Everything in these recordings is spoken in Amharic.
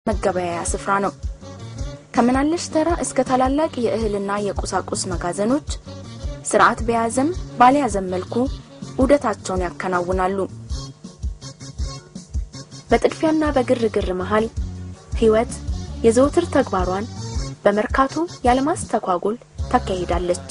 መገበያያ ስፍራ ነው። ከምናለሽ ተራ እስከ ታላላቅ የእህልና የቁሳቁስ መጋዘኖች ስርዓት በያዘም ባልያዘም መልኩ ዑደታቸውን ያከናውናሉ። በጥድፊያና በግርግር መሃል ሕይወት የዘውትር ተግባሯን በመርካቶ ያለማስተጓጎል ታካሂዳለች።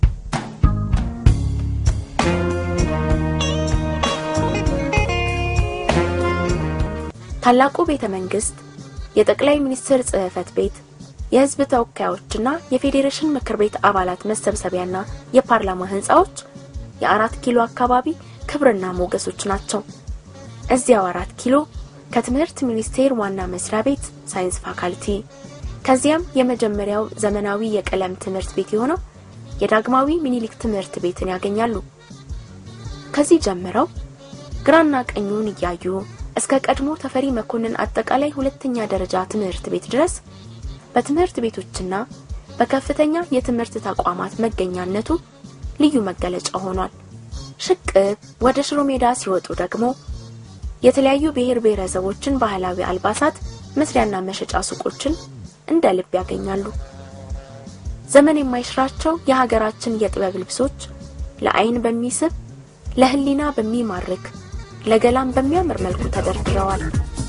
ታላቁ ቤተ መንግስት፣ የጠቅላይ ሚኒስትር ጽሕፈት ቤት፣ የሕዝብ ተወካዮችና የፌዴሬሽን ምክር ቤት አባላት መሰብሰቢያና የፓርላማ ህንፃዎች የአራት ኪሎ አካባቢ ክብርና ሞገሶች ናቸው። እዚያው አራት ኪሎ ከትምህርት ሚኒስቴር ዋና መስሪያ ቤት ሳይንስ ፋካልቲ ከዚያም የመጀመሪያው ዘመናዊ የቀለም ትምህርት ቤት የሆነው የዳግማዊ ሚኒሊክ ትምህርት ቤትን ያገኛሉ። ከዚህ ጀምረው ግራና ቀኙን እያዩ እስከ ቀድሞ ተፈሪ መኮንን አጠቃላይ ሁለተኛ ደረጃ ትምህርት ቤት ድረስ በትምህርት ቤቶችና በከፍተኛ የትምህርት ተቋማት መገኛነቱ ልዩ መገለጫ ሆኗል። ሽቅብ ወደ ሽሮ ሜዳ ሲወጡ ደግሞ የተለያዩ ብሔር ብሔረሰቦችን ባህላዊ አልባሳት መስሪያና መሸጫ ሱቆችን እንደ ልብ ያገኛሉ። ዘመን የማይሽራቸው የሀገራችን የጥበብ ልብሶች ለዓይን በሚስብ ለሕሊና በሚማርክ ለገላም በሚያምር መልኩ ተደርድረዋል።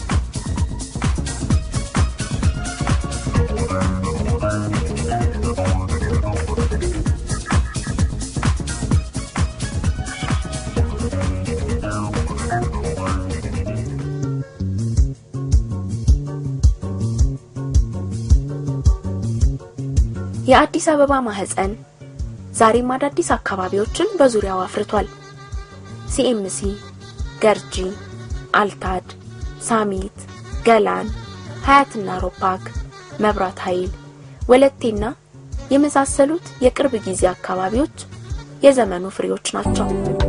የአዲስ አበባ ማህፀን ዛሬም አዳዲስ አካባቢዎችን በዙሪያው አፍርቷል። ሲኤምሲ፣ ገርጂ፣ አልታድ፣ ሳሚት፣ ገላን፣ ሀያትና ሮፓክ፣ መብራት ኃይል፣ ወለቴና የመሳሰሉት የቅርብ ጊዜ አካባቢዎች የዘመኑ ፍሬዎች ናቸው።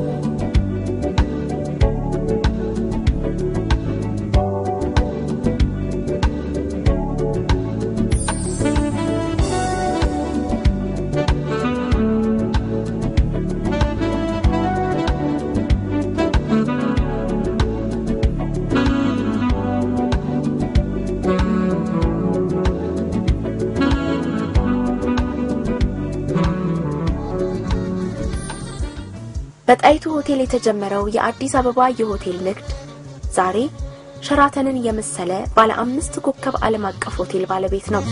በጣይቱ ሆቴል የተጀመረው የአዲስ አበባ የሆቴል ንግድ ዛሬ ሸራተንን የመሰለ ባለ አምስት ኮከብ ዓለም አቀፍ ሆቴል ባለቤት ነው።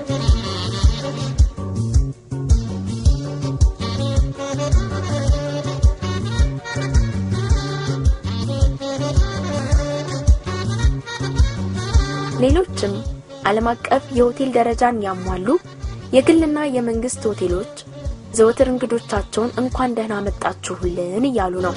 ሌሎችም ዓለም አቀፍ የሆቴል ደረጃን ያሟሉ የግልና የመንግስት ሆቴሎች ዘወትር እንግዶቻቸውን እንኳን ደህና መጣችሁልን እያሉ ነው።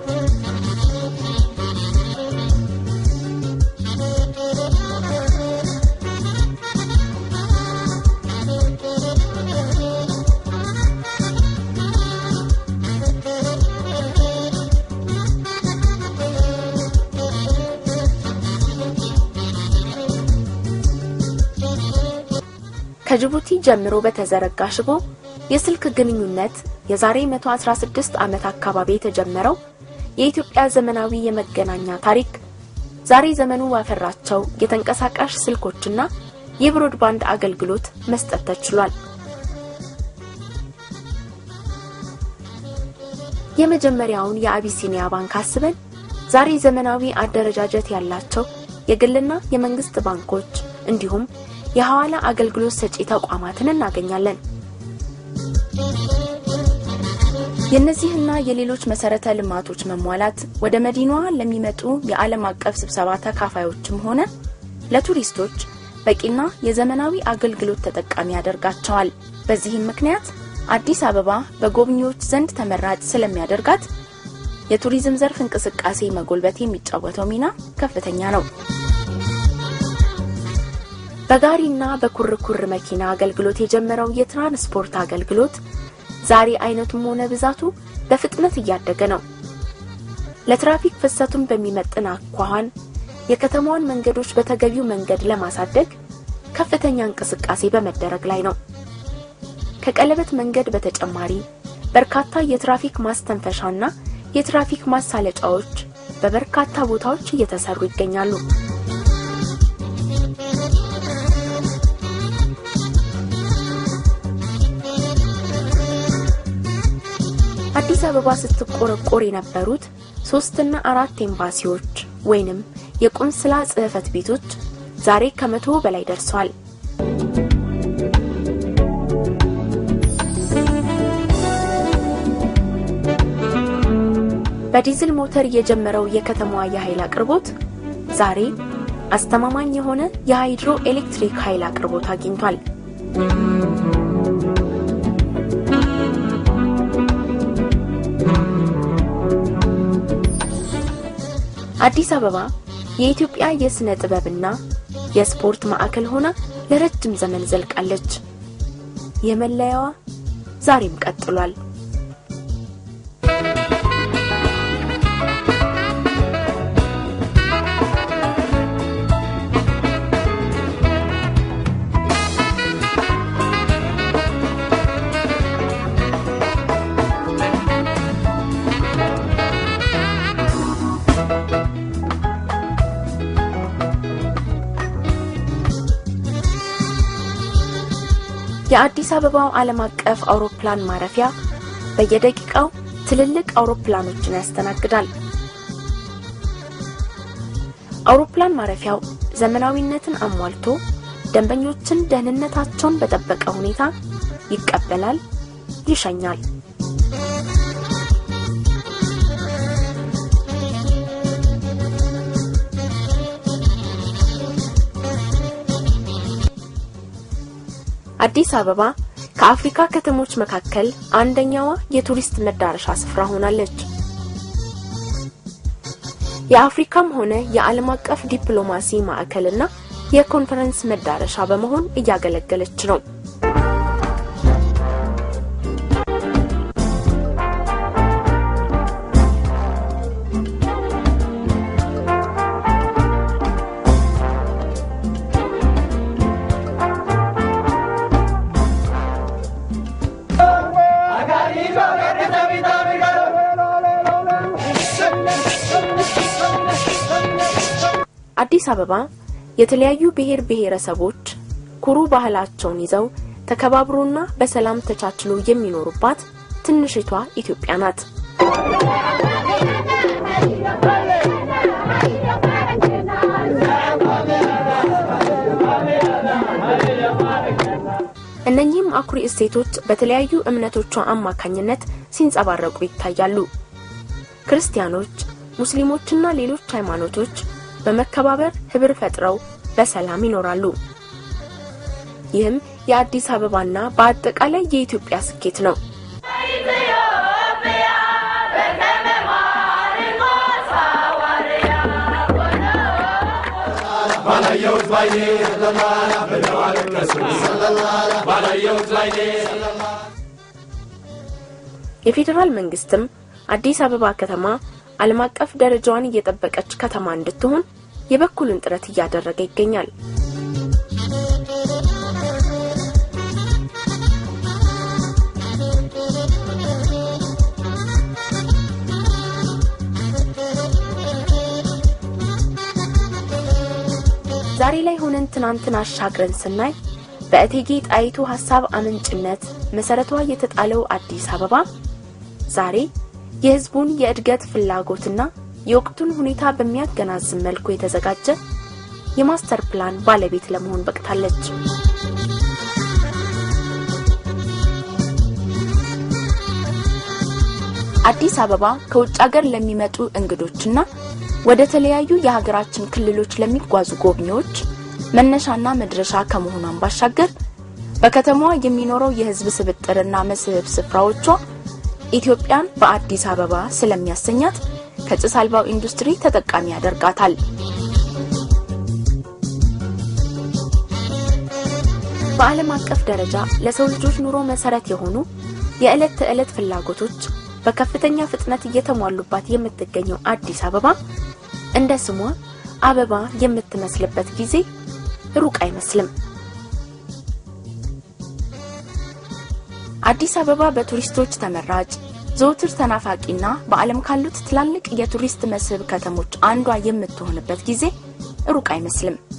ከጅቡቲ ጀምሮ በተዘረጋ ሽቦ የስልክ ግንኙነት የዛሬ 116 ዓመት አካባቢ የተጀመረው የኢትዮጵያ ዘመናዊ የመገናኛ ታሪክ ዛሬ ዘመኑ ባፈራቸው የተንቀሳቃሽ ስልኮችና የብሮድባንድ አገልግሎት መስጠት ተችሏል። የመጀመሪያውን የአቢሲኒያ ባንክ አስበን ዛሬ ዘመናዊ አደረጃጀት ያላቸው የግልና የመንግስት ባንኮች እንዲሁም የሐዋላ አገልግሎት ሰጪ ተቋማትን እናገኛለን። የእነዚህና የሌሎች መሰረተ ልማቶች መሟላት ወደ መዲናዋ ለሚመጡ የዓለም አቀፍ ስብሰባ ተካፋዮችም ሆነ ለቱሪስቶች በቂና የዘመናዊ አገልግሎት ተጠቃሚ ያደርጋቸዋል። በዚህም ምክንያት አዲስ አበባ በጎብኚዎች ዘንድ ተመራጭ ስለሚያደርጋት የቱሪዝም ዘርፍ እንቅስቃሴ መጎልበት የሚጫወተው ሚና ከፍተኛ ነው። በጋሪና በኩርኩር መኪና አገልግሎት የጀመረው የትራንስፖርት አገልግሎት ዛሬ አይነቱም ሆነ ብዛቱ በፍጥነት እያደገ ነው። ለትራፊክ ፍሰቱን በሚመጥን አኳኋን የከተማዋን መንገዶች በተገቢው መንገድ ለማሳደግ ከፍተኛ እንቅስቃሴ በመደረግ ላይ ነው። ከቀለበት መንገድ በተጨማሪ በርካታ የትራፊክ ማስተንፈሻና የትራፊክ ማሳለጫዎች በበርካታ ቦታዎች እየተሰሩ ይገኛሉ። አዲስ አበባ ስትቆረቆር የነበሩት ሶስትና አራት ኤምባሲዎች ወይንም የቁንስላ ጽሕፈት ቤቶች ዛሬ ከመቶ በላይ ደርሰዋል። በዲዝል ሞተር የጀመረው የከተማዋ የኃይል አቅርቦት ዛሬ አስተማማኝ የሆነ የሃይድሮ ኤሌክትሪክ ኃይል አቅርቦት አግኝቷል። አዲስ አበባ የኢትዮጵያ የሥነ ጥበብና የስፖርት ማዕከል ሆና ለረጅም ዘመን ዘልቃለች። የመለያዋ ዛሬም ቀጥሏል። የአዲስ አበባው ዓለም አቀፍ አውሮፕላን ማረፊያ በየደቂቃው ትልልቅ አውሮፕላኖችን ያስተናግዳል። አውሮፕላን ማረፊያው ዘመናዊነትን አሟልቶ ደንበኞችን ደህንነታቸውን በጠበቀ ሁኔታ ይቀበላል፣ ይሸኛል። አዲስ አበባ ከአፍሪካ ከተሞች መካከል አንደኛዋ የቱሪስት መዳረሻ ስፍራ ሆናለች። የአፍሪካም ሆነ የዓለም አቀፍ ዲፕሎማሲ ማዕከልና የኮንፈረንስ መዳረሻ በመሆን እያገለገለች ነው። አዲስ አበባ የተለያዩ ብሔር ብሔረሰቦች ኩሩ ባህላቸውን ይዘው ተከባብሮና በሰላም ተቻችሎ የሚኖሩባት ትንሽቷ ኢትዮጵያ ናት። እነኚህም አኩሪ እሴቶች በተለያዩ እምነቶቿ አማካኝነት ሲንጸባረቁ ይታያሉ። ክርስቲያኖች፣ ሙስሊሞችና ሌሎች ሃይማኖቶች በመከባበር ህብር ፈጥረው በሰላም ይኖራሉ። ይህም የአዲስ አበባና በአጠቃላይ የኢትዮጵያ ስኬት ነው። የፌዴራል መንግስትም አዲስ አበባ ከተማ ዓለም አቀፍ ደረጃዋን እየጠበቀች ከተማ እንድትሆን የበኩሉን ጥረት እያደረገ ይገኛል። ዛሬ ላይ ሆነን ትናንትን አሻግረን ስናይ በእቴጌ ጣይቱ ሀሳብ አመንጭነት መሰረቷ የተጣለው አዲስ አበባ ዛሬ የህዝቡን የእድገት ፍላጎትና የወቅቱን ሁኔታ በሚያገናዝብ መልኩ የተዘጋጀ የማስተር ፕላን ባለቤት ለመሆን በቅታለች። አዲስ አበባ ከውጭ ሀገር ለሚመጡ እንግዶችና ወደ ተለያዩ የሀገራችን ክልሎች ለሚጓዙ ጎብኚዎች መነሻና መድረሻ ከመሆኗን ባሻገር በከተማዋ የሚኖረው የህዝብ ስብጥርና መስህብ ስፍራዎቿ ኢትዮጵያን በአዲስ አበባ ስለሚያሰኛት ከጭስ አልባው ኢንዱስትሪ ተጠቃሚ ያደርጋታል። በዓለም አቀፍ ደረጃ ለሰው ልጆች ኑሮ መሰረት የሆኑ የዕለት ተዕለት ፍላጎቶች በከፍተኛ ፍጥነት እየተሟሉባት የምትገኘው አዲስ አበባ እንደ ስሟ አበባ የምትመስልበት ጊዜ ሩቅ አይመስልም። አዲስ አበባ በቱሪስቶች ተመራጭ ዘውትር ተናፋቂና በዓለም ካሉት ትላልቅ የቱሪስት መስህብ ከተሞች አንዷ የምትሆንበት ጊዜ ሩቅ አይመስልም።